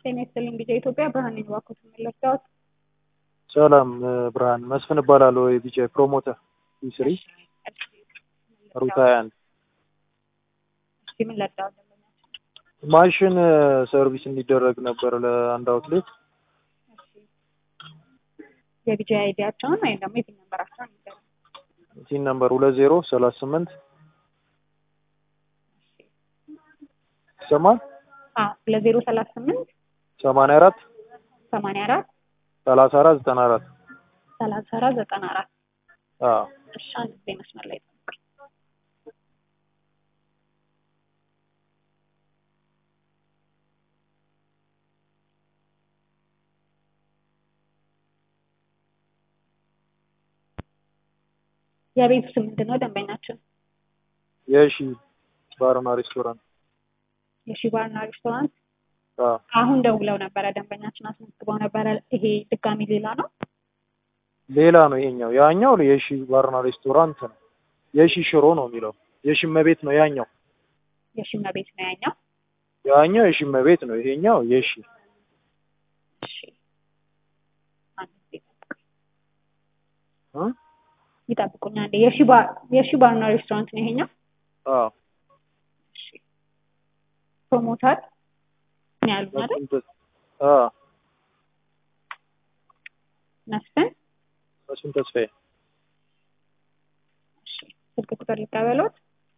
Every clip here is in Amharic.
ጤና ይስጥልኝ ቢጫ ኢትዮጵያ ብርሃን ነኝ። እባክዎት የምለካዎት? ሰላም ብርሃን መስፍን እባላለሁ። የቢጫ ፕሮሞተር ስሪ ሩት ሀያ አንድ እሺ ምን ለዳዎት? ማሽን ሰርቪስ እንዲደረግ ነበር ለአንድ አውትሌት የቢጫ አይዲያቸውን ወይም ደግሞ የፒን ነምበራቸውን ይዘሉ። ሲን ነምበር ሁለት ዜሮ ሰላሳ ስምንት ይሰማል ሁለት ዜሮ ሰላሳ ስምንት ሰማንያ አራት ሰማንያ አራት ሰላሳ አራት ዘጠና አራት ሰላሳ አራት ዘጠና አራት አዎ እሺ አንድ ጊዜ መስመር ላይ ጠብቁኝ። የቤቱ ስም ምንድን ነው? ደንበኛችን የሺ ባርና ሬስቶራንት የሺ ባርና ሬስቶራንት አዎ አሁን ደውለው ነበረ። ደንበኛችን አስመዝግበው ነበረ። ይሄ ድጋሚ ሌላ ነው። ሌላ ነው ይሄኛው። ያኛው የሺ ባርና ሬስቶራንት ነው። የሺ ሽሮ ነው የሚለው። የሺ መቤት ነው ያኛው። የሺ መቤት ነው ያኛው። ያኛው የሺ መቤት ነው። ይሄኛው የሺ እሺ አንድ ጊዜ እ ይጠብቁኝ አንዴ። የሺ ባር የሺ ባርና ሬስቶራንት ነው ይሄኛው። አዎ እሺ ፕሮሞተር ነው ያሉት አይደል? መስፍን ተስ- አዎ መስፍን መስፍን ተስፋዬ እሺ ስልክ ቁጥር ሊቀበሉት?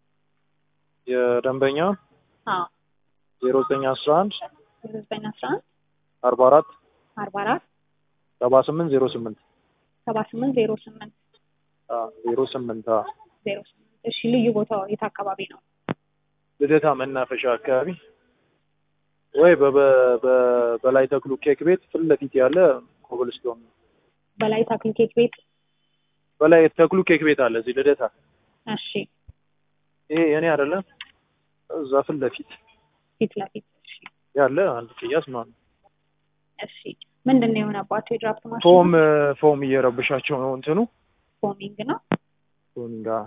የደንበኛው አዎ ዜሮ ዘጠኝ አስራ አንድ ዘጠኝ አስራ አንድ አርባ አራት አርባ አራት ሰባ ስምንት ዜሮ ስምንት ሰባ ስምንት ዜሮ ስምንት ዜሮ ስምንት ዜሮ ስምንት እሺ ልዩ ቦታው የት አካባቢ ነው? ልደታ መናፈሻ አካባቢ ወይ በ- በ- በላይ ተክሉ ኬክ ቤት ፊት ለፊት ያለ ኮብልስቶን ነው። በላይ ታክል ኬክ ቤት። በላይ ተክሉ ኬክ ቤት አለ እዚህ ልደታ። እሺ ይሄ የኔ አይደለም፣ እዛ ፊት ለፊት ፊት ለፊት እሺ ያለ አንድ ቅያስ ማለት ነው። እሺ ምንድን ነው የሆነባቸው? የድራፍት ማሽን ፎም ፎም እየረብሻቸው ነው እንትኑ ፎሚንግ ነው። ፎሚንግ አዎ።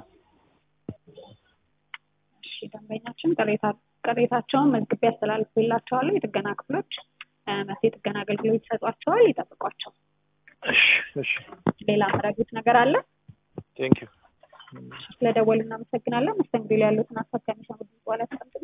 እሺ ደንበኛችን ቅሬታ ቅሬታቸውን መዝግቤ ያስተላልፍላቸዋለሁ። የጥገና ክፍሎች እ መስ የጥገና አገልግሎት ይሰጧቸዋል። ይጠብቋቸው። እሺ እሺ ሌላ መረዱት ነገር አለ? ቴንክ ዩ ስለደወሉ እናመሰግናለን። መስተንግዶ ላይ ያሉትን ሀሳብ ከሚሰሙት በኋላ ተቀምጠ